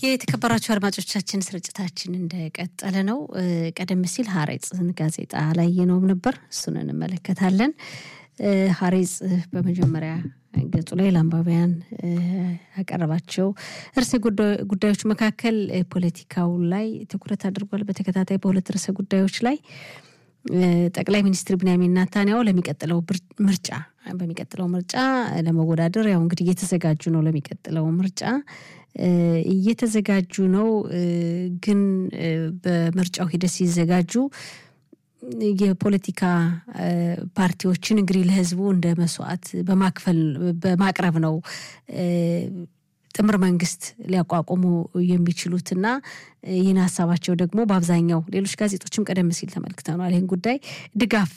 የተከበራችሁ አድማጮቻችን ስርጭታችን እንደቀጠለ ነው። ቀደም ሲል ሀሬጽን ጋዜጣ ላይ የነውም ነበር፣ እሱን እንመለከታለን። ሀሬጽ በመጀመሪያ ገጹ ላይ ለአንባቢያን ያቀረባቸው ርዕሰ ጉዳዮች መካከል ፖለቲካው ላይ ትኩረት አድርጓል። በተከታታይ በሁለት ርዕሰ ጉዳዮች ላይ ጠቅላይ ሚኒስትር ቢንያሚን ናታንያሁ ለሚቀጥለው ምርጫ በሚቀጥለው ምርጫ ለመወዳደር ያው እንግዲህ እየተዘጋጁ ነው። ለሚቀጥለው ምርጫ እየተዘጋጁ ነው። ግን በምርጫው ሂደት ሲዘጋጁ የፖለቲካ ፓርቲዎችን እንግዲህ ለሕዝቡ እንደ መስዋዕት በማክፈል በማቅረብ ነው ጥምር መንግስት ሊያቋቁሙ የሚችሉትና ይህን ሀሳባቸው ደግሞ በአብዛኛው ሌሎች ጋዜጦችም ቀደም ሲል ተመልክተናል። ይህን ጉዳይ ድጋፍ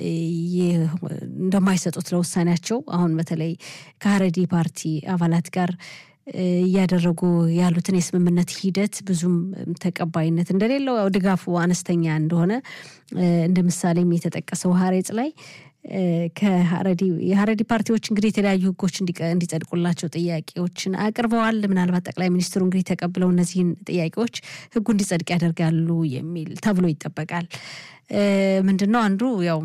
እንደማይሰጡት ለውሳኔያቸው አሁን በተለይ ከሀረዲ ፓርቲ አባላት ጋር እያደረጉ ያሉትን የስምምነት ሂደት ብዙም ተቀባይነት እንደሌለው ያው ድጋፉ አነስተኛ እንደሆነ እንደ ምሳሌም የተጠቀሰው ሀሬጽ ላይ ከሀረዲ የሀረዲ ፓርቲዎች እንግዲህ የተለያዩ ህጎች እንዲጸድቁላቸው ጥያቄዎችን አቅርበዋል። ምናልባት ጠቅላይ ሚኒስትሩ እንግዲህ ተቀብለው እነዚህን ጥያቄዎች ህጉ እንዲጸድቅ ያደርጋሉ የሚል ተብሎ ይጠበቃል። ምንድን ነው አንዱ ያው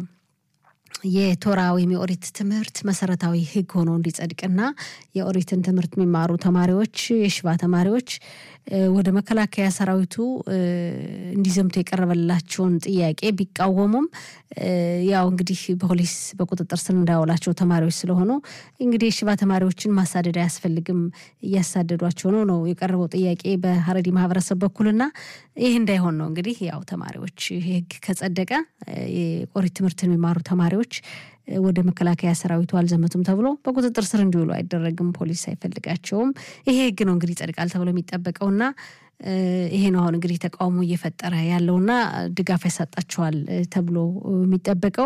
የቶራ ወይም የኦሪት ትምህርት መሰረታዊ ህግ ሆኖ እንዲጸድቅና የኦሪትን ትምህርት የሚማሩ ተማሪዎች የሽባ ተማሪዎች ወደ መከላከያ ሰራዊቱ እንዲዘምቱ የቀረበላቸውን ጥያቄ ቢቃወሙም ያው እንግዲህ በፖሊስ በቁጥጥር ስር እንዳያውላቸው ተማሪዎች ስለሆኑ እንግዲህ የሽባ ተማሪዎችን ማሳደድ አያስፈልግም፣ እያሳደዷቸው ነው ነው የቀረበው ጥያቄ በሀረዲ ማህበረሰብ በኩልና ይህ እንዳይሆን ነው እንግዲህ ያው ተማሪዎች ህግ ከጸደቀ የኦሪት ትምህርትን የሚማሩ ተማሪዎች ወደ መከላከያ ሰራዊቱ አልዘመቱም ተብሎ በቁጥጥር ስር እንዲውሉ አይደረግም። ፖሊስ አይፈልጋቸውም። ይሄ ህግ ነው እንግዲህ ይጸድቃል ተብሎ የሚጠበቀውና ይሄ ነው አሁን እንግዲህ ተቃውሞ እየፈጠረ ያለውና ድጋፍ ያሳጣቸዋል ተብሎ የሚጠበቀው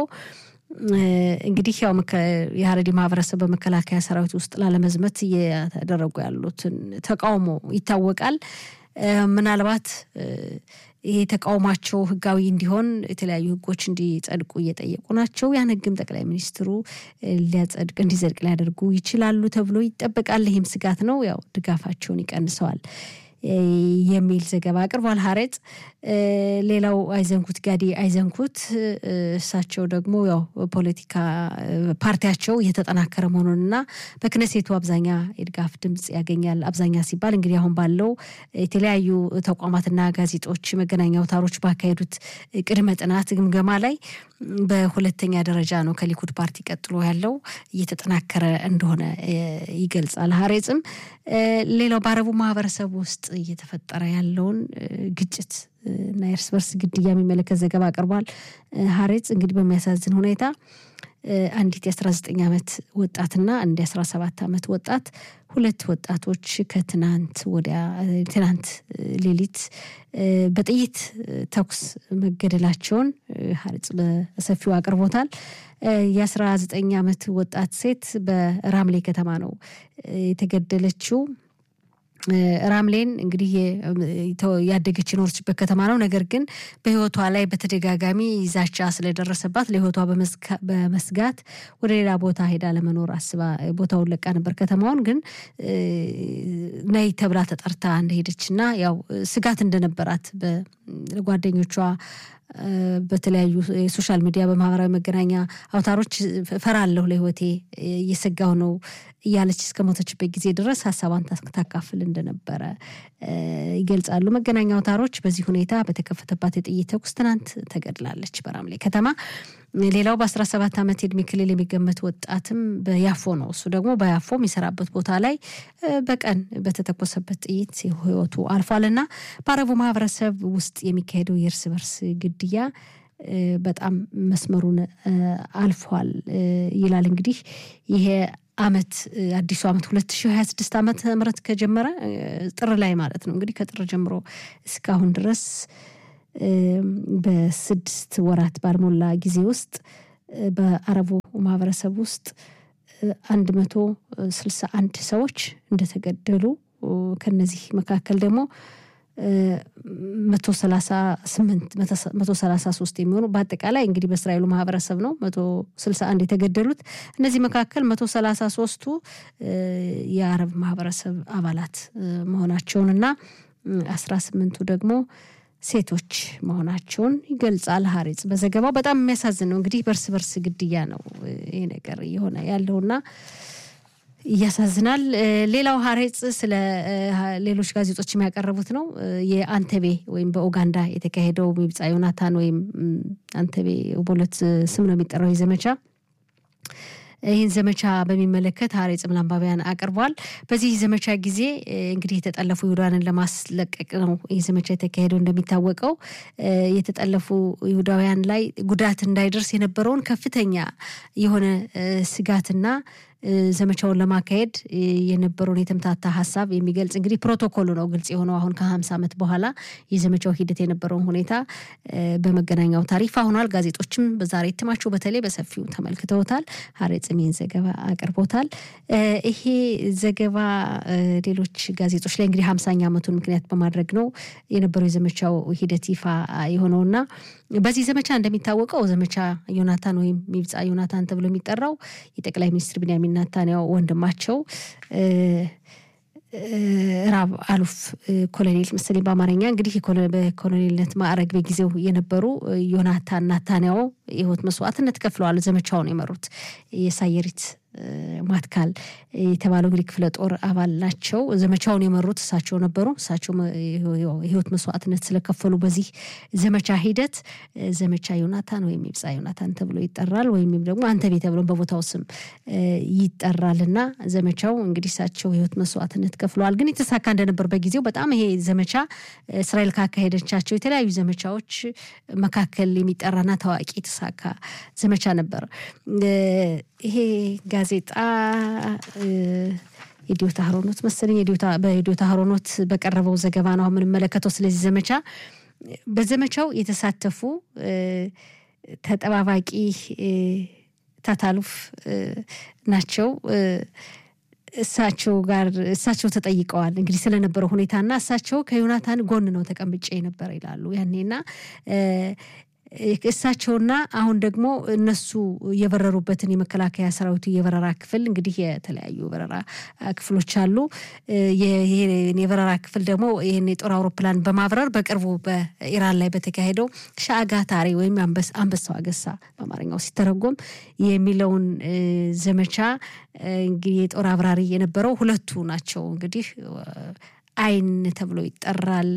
እንግዲህ ያው የሀረሪ ማህበረሰብ በመከላከያ ሰራዊት ውስጥ ላለመዝመት እየተደረጉ ያሉትን ተቃውሞ ይታወቃል። ምናልባት ይሄ ተቃውሟቸው ህጋዊ እንዲሆን የተለያዩ ህጎች እንዲጸድቁ እየጠየቁ ናቸው። ያን ህግም ጠቅላይ ሚኒስትሩ ሊያጸድቅ እንዲጸድቅ ሊያደርጉ ይችላሉ ተብሎ ይጠበቃል። ይህም ስጋት ነው። ያው ድጋፋቸውን ይቀንሰዋል የሚል ዘገባ አቅርቧል ሀሬጽ። ሌላው አይዘንኩት ጋዲ አይዘንኩት እሳቸው ደግሞ ያው ፖለቲካ ፓርቲያቸው እየተጠናከረ መሆኑንና በክነሴቱ አብዛኛ የድጋፍ ድምፅ ያገኛል። አብዛኛ ሲባል እንግዲህ አሁን ባለው የተለያዩ ተቋማትና ጋዜጦች፣ መገናኛ አውታሮች ባካሄዱት ቅድመ ጥናት ግምገማ ላይ በሁለተኛ ደረጃ ነው ከሊኩድ ፓርቲ ቀጥሎ ያለው እየተጠናከረ እንደሆነ ይገልጻል ሀሬጽም። ሌላው በአረቡ ማህበረሰብ ውስጥ እየተፈጠረ ያለውን ግጭት እና የእርስ በርስ ግድያ የሚመለከት ዘገባ አቅርቧል ሀሬጽ። እንግዲህ በሚያሳዝን ሁኔታ አንዲት የ19 ዓመት ወጣትና አንድ የ17 ዓመት ወጣት ሁለት ወጣቶች ከትናንት ወዲያ ትናንት ሌሊት በጥይት ተኩስ መገደላቸውን ሀሬጽ በሰፊው አቅርቦታል። የ19 ዓመት ወጣት ሴት በራምሌ ከተማ ነው የተገደለችው። ራምሌን እንግዲህ ያደገች የኖረችበት ከተማ ነው። ነገር ግን በሕይወቷ ላይ በተደጋጋሚ ዛቻ ስለደረሰባት ለሕይወቷ በመስጋት ወደ ሌላ ቦታ ሄዳ ለመኖር አስባ ቦታውን ለቃ ነበር። ከተማውን ግን ነይ ተብላ ተጠርታ እንደሄደች እና ያው ስጋት እንደነበራት በጓደኞቿ በተለያዩ የሶሻል ሚዲያ በማህበራዊ መገናኛ አውታሮች ፈራለሁ፣ ለህይወቴ እየሰጋሁ ነው እያለች እስከ ሞተችበት ጊዜ ድረስ ሀሳቧን ታካፍል እንደነበረ ይገልጻሉ መገናኛ አውታሮች። በዚህ ሁኔታ በተከፈተባት የጥይት ተኩስ ትናንት ተገድላለች በራምሌ ከተማ። ሌላው በ17 ዓመት የእድሜ ክልል የሚገመት ወጣትም በያፎ ነው። እሱ ደግሞ በያፎ የሚሰራበት ቦታ ላይ በቀን በተተኮሰበት ጥይት ህይወቱ አልፏልና በአረቡ ማህበረሰብ ውስጥ የሚካሄደው የእርስ በርስ ግድያ በጣም መስመሩን አልፏል ይላል። እንግዲህ ይሄ አመት አዲሱ አመት 2026 ዓመተ ምህረት ከጀመረ ጥር ላይ ማለት ነው እንግዲህ ከጥር ጀምሮ እስካሁን ድረስ በስድስት ወራት ባልሞላ ጊዜ ውስጥ በአረቡ ማህበረሰብ ውስጥ አንድ መቶ ስልሳ አንድ ሰዎች እንደተገደሉ ከነዚህ መካከል ደግሞ መቶ ሰላሳ ስምንት መቶ ሰላሳ ሶስት የሚሆኑ በአጠቃላይ እንግዲህ በእስራኤሉ ማህበረሰብ ነው መቶ ስልሳ አንድ የተገደሉት። እነዚህ መካከል መቶ ሰላሳ ሶስቱ የአረብ ማህበረሰብ አባላት መሆናቸውን እና አስራ ስምንቱ ደግሞ ሴቶች መሆናቸውን ይገልጻል ሀሬጽ በዘገባው። በጣም የሚያሳዝን ነው እንግዲህ በእርስ በርስ ግድያ ነው ይህ ነገር እየሆነ ያለውና እያሳዝናል። ሌላው ሀሬጽ ስለ ሌሎች ጋዜጦች የሚያቀረቡት ነው። የአንተቤ ወይም በኡጋንዳ የተካሄደው ሚብጻ ዮናታን ወይም አንተቤ በሁለት ስም ነው የሚጠራው ዘመቻ ይህን ዘመቻ በሚመለከት ሀሬጽም ለአንባቢያን አቅርቧል። በዚህ ዘመቻ ጊዜ እንግዲህ የተጠለፉ ይሁዳውያንን ለማስለቀቅ ነው ይህ ዘመቻ የተካሄደው። እንደሚታወቀው የተጠለፉ ይሁዳውያን ላይ ጉዳት እንዳይደርስ የነበረውን ከፍተኛ የሆነ ስጋትና ዘመቻውን ለማካሄድ የነበረውን የተምታታ ሀሳብ የሚገልጽ እንግዲህ ፕሮቶኮሉ ነው ግልጽ የሆነው። አሁን ከሀምሳ ዓመት በኋላ የዘመቻው ሂደት የነበረውን ሁኔታ በመገናኛ አውታር ይፋ ሆኗል። ጋዜጦችም በዛሬ እትማቸው በተለይ በሰፊው ተመልክተውታል። ሀሬጽም ይህን ዘገባ አቅርቦታል። ይሄ ዘገባ ሌሎች ጋዜጦች ላይ እንግዲህ ሀምሳኛ ዓመቱን ምክንያት በማድረግ ነው የነበረው የዘመቻው ሂደት ይፋ የሆነውና በዚህ ዘመቻ እንደሚታወቀው ዘመቻ ዮናታን ወይም ሚብጻ ዮናታን ተብሎ የሚጠራው የጠቅላይ ሚኒስትር ቢንያሚን ናታንያው ወንድማቸው ራብ አሉፍ ኮሎኔል መሰለኝ በአማርኛ እንግዲህ በኮሎኔልነት ማዕረግ በጊዜው የነበሩ ዮናታን ናታንያው የህይወት መስዋዕትነት ከፍለዋል። ዘመቻውን የመሩት የሳየሪት ማትካል የተባለው እንግዲህ ክፍለ ጦር አባል ናቸው። ዘመቻውን የመሩት እሳቸው ነበሩ። እሳቸው የህይወት መስዋዕትነት ስለከፈሉ በዚህ ዘመቻ ሂደት ዘመቻ ዮናታን ወይም ይብጻ ዮናታን ተብሎ ይጠራል። ወይም ደግሞ አንተቤ ተብሎ በቦታው ስም ይጠራል እና ዘመቻው እንግዲህ እሳቸው የህይወት መስዋዕትነት ከፍለዋል። ግን የተሳካ እንደነበር በጊዜው በጣም ይሄ ዘመቻ እስራኤል ካካሄደቻቸው የተለያዩ ዘመቻዎች መካከል የሚጠራና ታዋቂ የተሳካ ዘመቻ ነበር። ይሄ ጋዜጣ የዲዮታ ሀሮኖት መሰለኝ በዲዮታ ሀሮኖት በቀረበው ዘገባ ነው የምንመለከተው። ስለዚህ ዘመቻ በዘመቻው የተሳተፉ ተጠባባቂ ታታሉፍ ናቸው። እሳቸው ጋር እሳቸው ተጠይቀዋል እንግዲህ ስለነበረው ሁኔታና እሳቸው ከዮናታን ጎን ነው ተቀምጬ ነበር ይላሉ ያኔና እሳቸውና አሁን ደግሞ እነሱ የበረሩበትን የመከላከያ ሰራዊቱ የበረራ ክፍል እንግዲህ የተለያዩ በረራ ክፍሎች አሉ። የበረራ ክፍል ደግሞ ይህን የጦር አውሮፕላን በማብረር በቅርቡ በኢራን ላይ በተካሄደው ሻጋታሪ ወይም አንበሳው አገሳ በአማርኛው ሲተረጎም የሚለውን ዘመቻ እንግዲህ የጦር አብራሪ የነበረው ሁለቱ ናቸው። እንግዲህ አይን ተብሎ ይጠራል።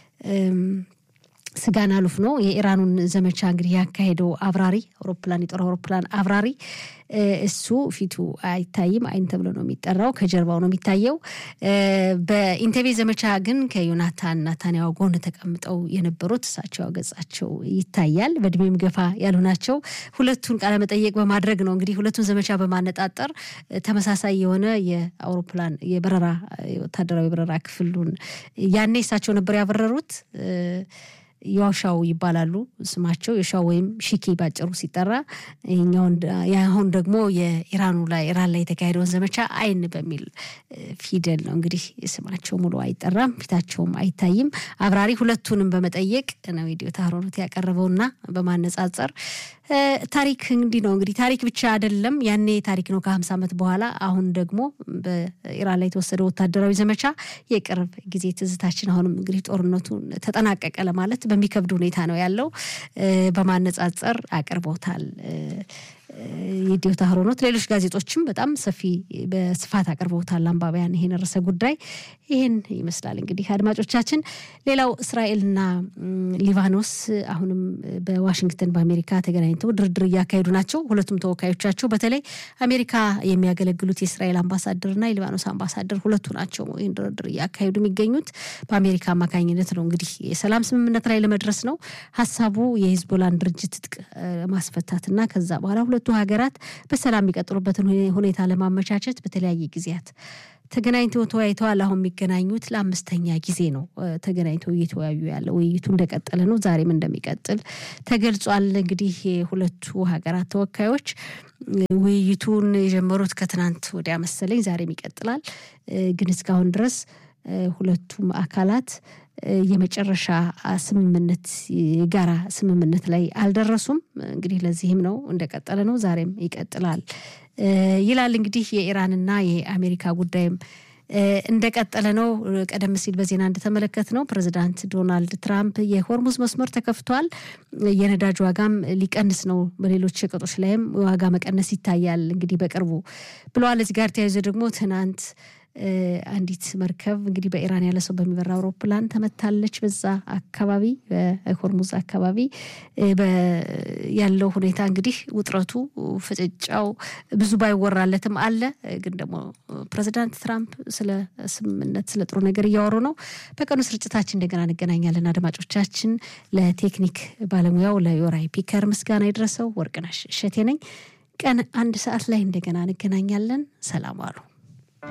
ስጋን አሉፍ ነው የኢራኑን ዘመቻ እንግዲህ ያካሄደው አብራሪ አውሮፕላን የጦር አውሮፕላን አብራሪ እሱ ፊቱ አይታይም፣ አይን ተብሎ ነው የሚጠራው። ከጀርባው ነው የሚታየው። በኢንቴቤ ዘመቻ ግን ከዮናታን ናታንያው ጎን ተቀምጠው የነበሩት እሳቸው ገጻቸው ይታያል። በእድሜም ገፋ ያሉ ናቸው። ሁለቱን ቃለመጠየቅ በማድረግ ነው እንግዲህ ሁለቱን ዘመቻ በማነጣጠር ተመሳሳይ የሆነ የአውሮፕላን የበረራ ወታደራዊ በረራ ክፍሉን ያኔ እሳቸው ነበር ያበረሩት። የዋሻው ይባላሉ ስማቸው የሻው ወይም ሺኪ ባጭሩ ሲጠራ ይኛውን አሁን ደግሞ የኢራኑ ላይ ኢራን ላይ የተካሄደውን ዘመቻ አይን በሚል ፊደል ነው እንግዲህ ስማቸው ሙሉ አይጠራም፣ ፊታቸውም አይታይም። አብራሪ ሁለቱንም በመጠየቅ ነው የዲዮታ ሀሮኖት ያቀረበውና በማነጻጸር ታሪክ እንዲህ ነው እንግዲህ ታሪክ ብቻ አይደለም። ያኔ ታሪክ ነው ከሀምሳ ዓመት በኋላ አሁን ደግሞ በኢራን ላይ የተወሰደው ወታደራዊ ዘመቻ የቅርብ ጊዜ ትዝታችን። አሁንም እንግዲህ ጦርነቱ ተጠናቀቀ ለማለት በሚከብድ ሁኔታ ነው ያለው። በማነጻጸር አቅርቦታል የዲዮታ ሀሮኖት። ሌሎች ጋዜጦችም በጣም ሰፊ በስፋት አቅርበውታል አንባቢያን ይሄን ርዕሰ ጉዳይ። ይህን ይመስላል እንግዲህ አድማጮቻችን። ሌላው እስራኤልና ሊባኖስ አሁንም በዋሽንግተን በአሜሪካ ተገናኝተው ድርድር እያካሄዱ ናቸው። ሁለቱም ተወካዮቻቸው በተለይ አሜሪካ የሚያገለግሉት የእስራኤል አምባሳደርና የሊባኖስ አምባሳደር ሁለቱ ናቸው ይህን ድርድር እያካሄዱ የሚገኙት በአሜሪካ አማካኝነት ነው። እንግዲህ የሰላም ስምምነት ላይ ለመድረስ ነው ሀሳቡ የሂዝቦላን ድርጅት ትጥቅ ማስፈታትና ከዛ በኋላ ሁለቱ ሀገራት በሰላም የሚቀጥሉበትን ሁኔታ ለማመቻቸት በተለያየ ጊዜያት ተገናኝተው ተወያይተዋል። አሁን የሚገናኙት ለአምስተኛ ጊዜ ነው ተገናኝተው እየተወያዩ ያለ ውይይቱ እንደቀጠለ ነው። ዛሬም እንደሚቀጥል ተገልጿል። እንግዲህ የሁለቱ ሀገራት ተወካዮች ውይይቱን የጀመሩት ከትናንት ወዲያ መሰለኝ፣ ዛሬም ይቀጥላል። ግን እስካሁን ድረስ ሁለቱም አካላት የመጨረሻ ስምምነት የጋራ ስምምነት ላይ አልደረሱም። እንግዲህ ለዚህም ነው እንደቀጠለ ነው፣ ዛሬም ይቀጥላል ይላል። እንግዲህ የኢራንና የአሜሪካ ጉዳይም እንደቀጠለ ነው። ቀደም ሲል በዜና እንደተመለከት ነው ፕሬዚዳንት ዶናልድ ትራምፕ የሆርሙዝ መስመር ተከፍቷል፣ የነዳጅ ዋጋም ሊቀንስ ነው፣ በሌሎች ሸቀጦች ላይም ዋጋ መቀነስ ይታያል እንግዲህ በቅርቡ ብለዋል። እዚህ ጋር ተያይዞ ደግሞ ትናንት አንዲት መርከብ እንግዲህ በኢራን ያለ ሰው በሚበራ አውሮፕላን ተመታለች። በዛ አካባቢ በሆርሙዝ አካባቢ ያለው ሁኔታ እንግዲህ ውጥረቱ፣ ፍጭጫው ብዙ ባይወራለትም አለ። ግን ደግሞ ፕሬዚዳንት ትራምፕ ስለ ስምምነት፣ ስለ ጥሩ ነገር እያወሩ ነው። በቀኑ ስርጭታችን እንደገና እንገናኛለን። አድማጮቻችን፣ ለቴክኒክ ባለሙያው ለዮራይ ፒከር ምስጋና ይድረሰው። ወርቅነሽ እሸቴ ነኝ። ቀን አንድ ሰዓት ላይ እንደገና እንገናኛለን። ሰላም አሉ።